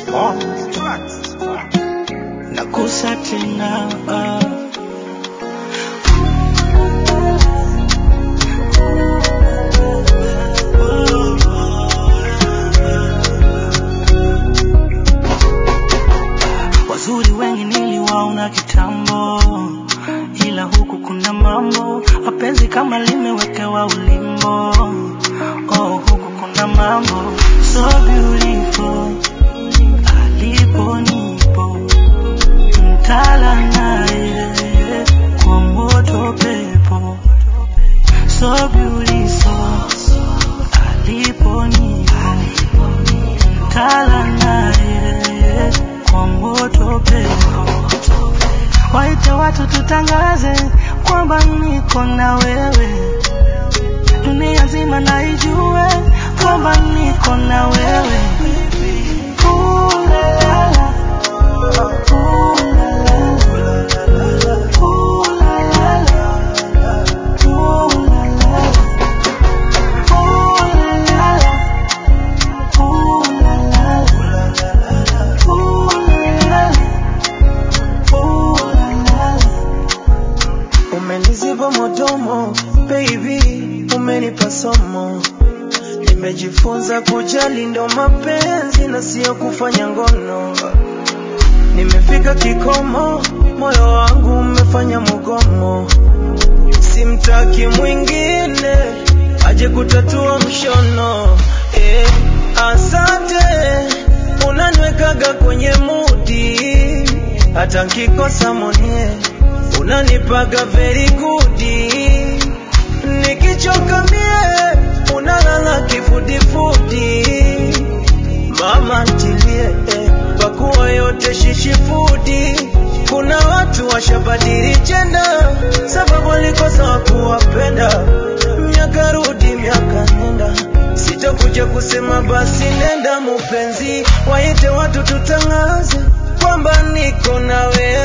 nakusa tena ah. Wazuri wengi niliwaona kitambo, ila huku kuna mambo, mapenzi kama limewekewa ulimbo. Oh, huku kuna mambo so beautiful, alipo nipo mtala naye kwa moto pepo so beautiful, alipo nipo mtala naye kwa moto pepo waite watu tutangaze kwamba niko na wewe, dunia nzima na ijue kwamba niko na wewe. Ooh la la la. Ooh la la la. Ooh la la la. Ooh la la la. Ooh la la la. Ooh la la la. Ooh la la la. Umeniziba modomo baby, umenipa somo. Nimejifunza kujali ndo mapenzi na sio kufanya ngono. Nimefika kikomo, moyo wangu umefanya mugomo. Simtaki mwingine aje kutatua mshono. Eh, asante unaniwekaga kwenye mudi, hata nkikosa monie unanipaga very good. Nikichoka mie unalala kifudifudi, mama ntilie eh, pakuwa yote shishifudi. Kuna watu washabadili jenda sababu walikosa wakuwapenda. Miaka rudi miaka nenda, sitakuja kusema basi nenda mupenzi, waite watu tutangaze kwamba niko na wewe.